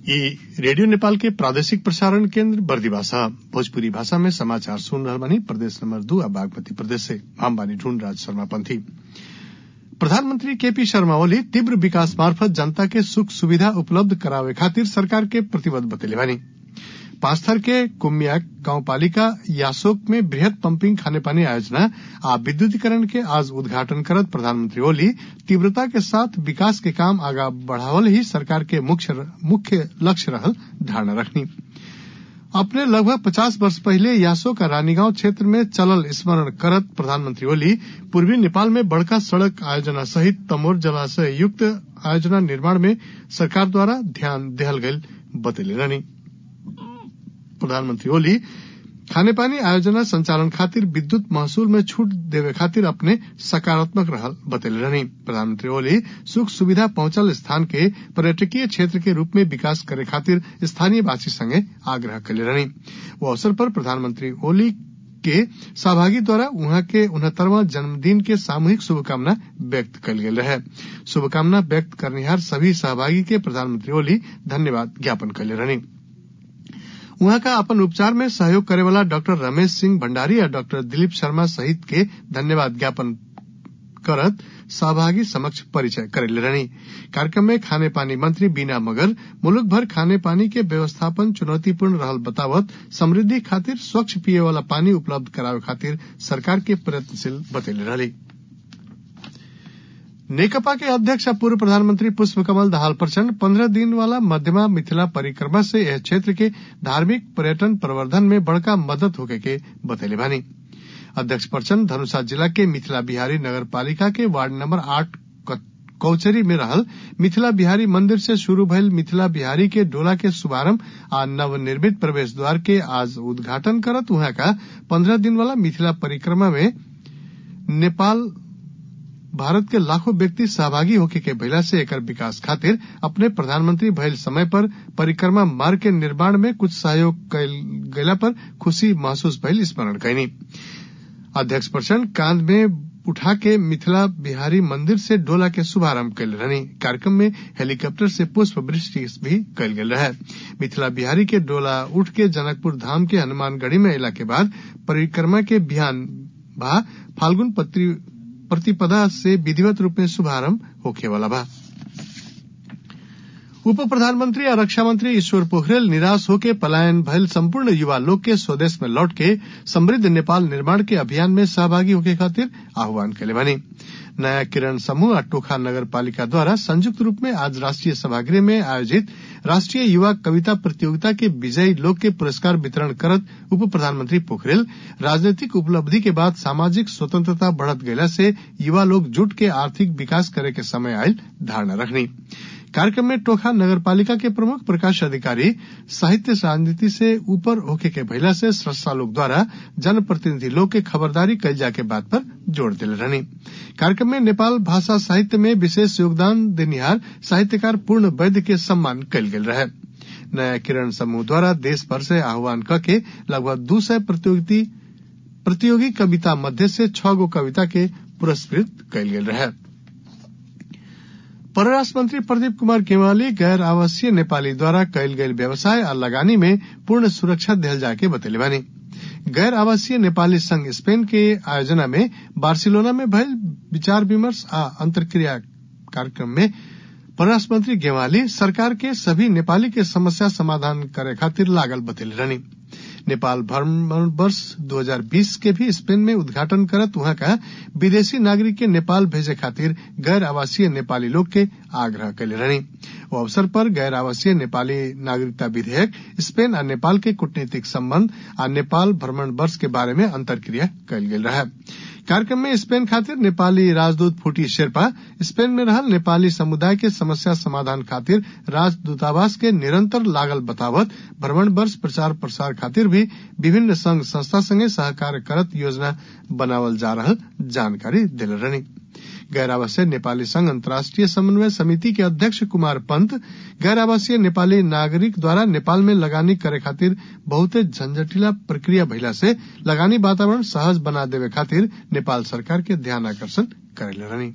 ई रेडियो नेपाल के प्रादेशिक प्रसारण केन्द्र बर्दिवासा भोजपुरी भाषा में समाचार सुन रहल बानी प्रदेश नंबर दू आ बागमती प्रदेश से हम बानी ढूंढ राज शर्मा पंथी प्रधानमंत्री केपी शर्मा ओली तीव्र विकास मार्फत जनता के सुख सुविधा उपलब्ध करावे खातिर सरकार के प्रतिबद्ध बतैले बानी पांचथर के कुम्याक गाउँपालिका यासोक में बृहत पंपिंग खानेपानी आयोजना आ विद्युतीकरण के आज उद्घाटन करत प्रधानमंत्री ओली तीव्रता के साथ विकास के काम आगा बढ़ावल ही सरकार के मुख्य लक्ष्य रहल धारणा रखनी अपने लगभग पचास वर्ष पहले यासो का रानीगांव क्षेत्र में चलल स्मरण करत प्रधानमंत्री ओली पूर्वी नेपाल में बड़का सड़क आयोजना सहित तमोर जलाशय युक्त आयोजना निर्माण में सरकार द्वारा ध्यान देहल गयल बतैले रहनी प्रधानमंत्री ओली खानेपानी आयोजना संचालन खातिर विद्युत महसूल में छूट देवे खातिर अपने सकारात्मक रहल बतैले रहनी प्रधानमंत्री ओली सुख सुविधा पहुंचल स्थान के पर्यटकीय क्षेत्र के रूप में विकास करे खातिर स्थानीय वासी संगे आग्रह कैले रहनी वो अवसर पर प्रधानमंत्री ओली के सहभागी द्वारा उहाँ के उनहत्तरवां जन्मदिन के सामूहिक शुभकामना व्यक्त कल गेल रहे शुभकामना व्यक्त करनिहार सभी सहभागी के प्रधानमंत्री ओली धन्यवाद ज्ञापन कैले रहनी उहाँ का अपन उपचार में सहयोग करे वाला डॉक्टर रमेश सिंह भंडारी और डॉक्टर दिलीप शर्मा सहित के धन्यवाद ज्ञापन करत सहभागी समक्ष परिचय करेले रहनी कार्यक्रम में खाने पानी मंत्री बीना मगर मुलुक भर खाने पानी के व्यवस्थापन चुनौतीपूर्ण रहल बतावत समृद्धि खातिर स्वच्छ पिए वाला पानी उपलब्ध करावे खातिर सरकार के प्रयत्नशील बतैले रहली नेकपा के अध्यक्ष पूर्व प्रधानमंत्री पुष्प कमल दाहाल प्रचंड पंद्रह दिन वाला मध्यमा मिथिला परिक्रमा से यह क्षेत्र के धार्मिक पर्यटन प्रवर्धन में बड़का मदद होके के बतैले बानी अध्यक्ष प्रचंड धनुषा जिला के मिथिला बिहारी नगर पालिका के वार्ड नंबर आठ कौचरी में रहल मिथिला बिहारी मंदिर से शुरू भयल मिथिला बिहारी के डोला के शुभारंभ आ नवनिर्मित प्रवेश द्वार के आज उद्घाटन करत वहां का पंद्रह दिन वाला मिथिला परिक्रमा में नेपाल भारत के लाखों व्यक्ति सहभागी होके के भइला से एकर विकास खातिर अपने प्रधानमंत्री भइल समय पर परिक्रमा मार्ग के निर्माण में कुछ सहयोग कैल गयला पर खुशी महसूस भइल स्मरण कैनी अध्यक्ष प्रचंड कांध में उठा के मिथिला बिहारी मंदिर से डोला के शुभारंभ कैल रहनी कार्यक्रम में हेलीकॉप्टर से पुष्प वृष्टि भी कैल गेल रहे मिथिला बिहारी के डोला उठ के जनकपुर धाम के हनुमानगढ़ी में अला के बाद परिक्रमा के बिहान भा फाल्गुन प्रतिपदा से विधिवत रूप में शुभारंभ होखे वाला बा उप प्रधानमंत्री और रक्षा मंत्री ईश्वर पोखरेल निराश होके पलायन भयल संपूर्ण युवा लोग के स्वदेश में लौट के समृद्ध नेपाल निर्माण के अभियान में सहभागी होके खातिर आह्वान कैले बनी नया किरण समूह और टोखा नगर पालिका द्वारा संयुक्त रूप में आज राष्ट्रीय सभागृह में आयोजित राष्ट्रीय युवा कविता प्रतियोगिता के विजयी लोग के पुरस्कार वितरण करत उप प्रधानमंत्री पोखरेल राजनीतिक उपलब्धि के बाद सामाजिक स्वतंत्रता बढ़त गयला से युवा लोग जुट के आर्थिक विकास करे के समय आयल धारणा रखनी कार्यक्रम में टोखा नगर पालिका के प्रमुख प्रकाश अधिकारी साहित्य राजनीति से ऊपर होके के भइला से स्रष्टा लोग द्वारा जनप्रतिनिधि लोग के खबरदारी कल जाके बात पर जोर दिले रहनी कार्यक्रम में नेपाल भाषा साहित्य में विशेष योगदान देनिहार साहित्यकार पूर्ण वैद्य के सम्मान कल गेल रहे नया किरण समूह द्वारा देश भर से आह्वान करके लगभग दू सय प्रतियोगी प्रतियोगी कविता मध्य से छह गो कविता के पुरस्कृत कल गेल रहे परराष्ट्र मंत्री प्रदीप कुमार गेवाली गैर आवासीय नेपाली द्वारा कैल गयल व्यवसाय और लगानी में पूर्ण सुरक्षा दिहल जाके बतैले बानी गैर आवासीय नेपाली संघ स्पेन के आयोजना में बार्सिलोना में भयल विचार विमर्श आ अंतर्क्रिया कार्यक्रम में परराष्ट्र मंत्री गेवाली सरकार के सभी नेपाली के समस्या समाधान करे खातिर लागल बतैले रहनी नेपाल भ्रमण वर्ष 2020 के भी स्पेन में उद्घाटन करत वहां का विदेशी नागरिक के नेपाल भेजे खातिर गैर आवासीय नेपाली लोग के आग्रह कैले रहनी वो अवसर पर गैर आवासीय नेपाली नागरिकता विधेयक स्पेन और नेपाल के कूटनीतिक संबंध और नेपाल भ्रमण वर्ष के बारे में अंतर्क्रिया कल गेल रहे कार्यक्रम में स्पेन खातिर नेपाली राजदूत फूटी शेरपा स्पेन में रहल नेपाली समुदाय के समस्या समाधान खातिर राजदूतावास के निरंतर लागल बतावत भ्रमण वर्ष प्रचार प्रसार खातिर भी विभिन्न संघ संस्था संगे सहकार करत योजना बनावल जा रहल जानकारी दिल रहनी गैर आवासीय नेपाली संघ अंतर्राष्ट्रीय समन्वय समिति के अध्यक्ष कुमार पंत गैर आवासीय नेपाली नागरिक द्वारा नेपाल में लगानी करे खातिर बहुते झंझटिला प्रक्रिया भइला से लगानी वातावरण सहज बना देवे खातिर नेपाल सरकार के ध्यान आकर्षण करेले रहनी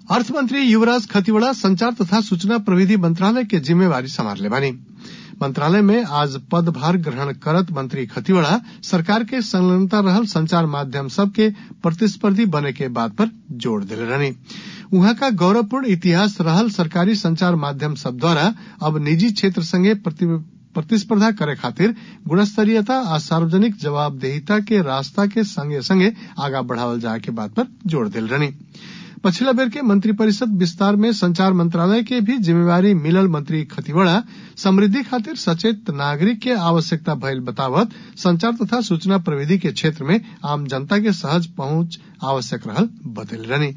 अर्थमंत्री युवराज खतिवड़ा संचार तथा सूचना प्रविधि मंत्रालय के जिम्मेवारी संभालले बानी मंत्रालय में आज पदभार ग्रहण करत मंत्री खतिवड़ा सरकार के संलग्नता रहल संचार माध्यम सब के प्रतिस्पर्धी बने के बात पर जोर दिले रहनी उहाँ का गौरवपूर्ण इतिहास रहल सरकारी संचार माध्यम सब द्वारा अब निजी क्षेत्र संगे प्रतिस्पर्धा करे खातिर गुणस्तरीयता आ सार्वजनिक जवाबदेहिता के रास्ता के संगे संगे आगा बढ़ावल जाए के बात पर जोर दिल रहनी पछिला बेर के मंत्रिपरिषद विस्तार में संचार मंत्रालय के भी जिम्मेवारी मिलल मंत्री खतिवड़ा समृद्धि खातिर सचेत नागरिक के आवश्यकता भइल बतावत संचार तथा सूचना प्रविधि के क्षेत्र में आम जनता के सहज पहुंच आवश्यक रहल बतैल रहनी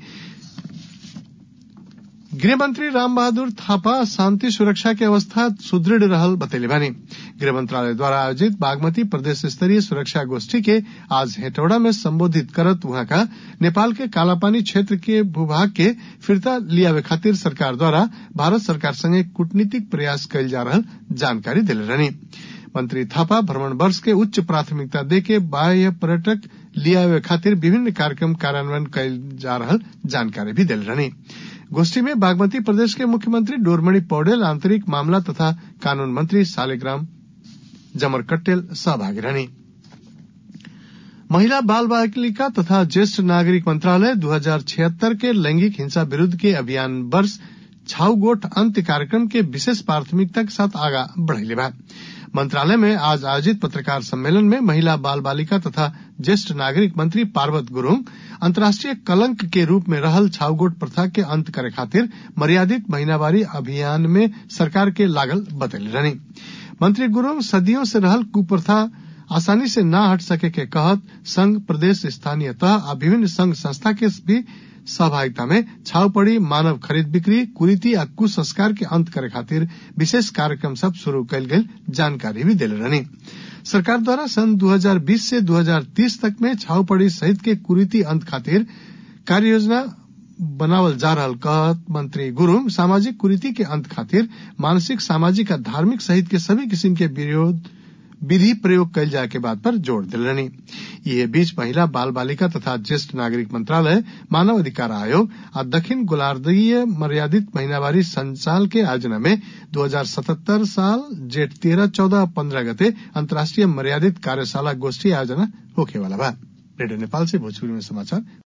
गृहमंत्री राम बहादुर थापा शांति सुरक्षा के अवस्था सुदृढ़ रहल बतैले बानी गृह मंत्रालय द्वारा आयोजित बागमती प्रदेश स्तरीय सुरक्षा गोष्ठी के आज हेटौड़ा में संबोधित करत वहां का नेपाल के कालापानी क्षेत्र के भूभाग के फिरता लियावे खातिर सरकार द्वारा भारत सरकार संगे कूटनीतिक प्रयास कयल जा रहल जानकारी दिले रहनी मंत्री थापा भ्रमण वर्ष के उच्च प्राथमिकता दे के बाह्य पर्यटक लियावे खातिर विभिन्न कार्यक्रम कार्यान्वयन कयल जा रहल जानकारी भी दिले रहनी गोष्ठी में बागमती प्रदेश के मुख्यमंत्री डोरमणि पौडेल आंतरिक मामला तथा कानून मंत्री सालिग्राम जमर कट्टेल सहभागी रहनी महिला बाल बालिका तथा ज्येष्ठ नागरिक मंत्रालय 2076 के लैंगिक हिंसा विरुद्ध के अभियान वर्ष छाउ गोठ अंत्य कार्यक्रम के विशेष प्राथमिकता के साथ आगा बढ़ेले बा मंत्रालय में आज आयोजित पत्रकार सम्मेलन में महिला बाल बालिका तथा ज्येष्ठ नागरिक मंत्री पार्वत गुरुंग अंतर्राष्ट्रीय कलंक के रूप में रहल छाउगोट प्रथा के अंत करे खातिर मर्यादित महीनावारी अभियान में सरकार के लागल बतैले रहनी मंत्री गुरुंग सदियों से रहल कुप्रथा आसानी से न हट सके के कहत संघ प्रदेश स्थानीय तह आ विभिन्न संघ संस्था के भी सहभागिता में छावपड़ी मानव खरीद बिक्री कुरीति आ कुसंस्कार के अंत करे खातिर विशेष कार्यक्रम सब शुरू कयल गेल जानकारी भी दिले रहनी सरकार द्वारा सन 2020 से 2030 तक में छावपड़ी सहित के कुरीति अंत खातिर कार्य योजना बनावल जा रहल कहत मंत्री गुरुंग सामाजिक कुरीति के अंत खातिर मानसिक सामाजिक आ धार्मिक सहित के सभी किस्म के विरोध विधि प्रयोग कयल जाए के बात पर जोर दिल रहनी ये बीच महिला बाल बालिका तथा ज्येष्ठ नागरिक मंत्रालय मानव अधिकार आयोग और दक्षिण गोलार्धीय मर्यादित महीनावारी संचाल के आयोजना में 2077 साल जेठ तेरह चौदह पंद्रह गते अंतर्राष्ट्रीय मर्यादित कार्यशाला गोष्ठी आयोजना होके वाला बा रेडियो नेपाल से भोजपुरी में समाचार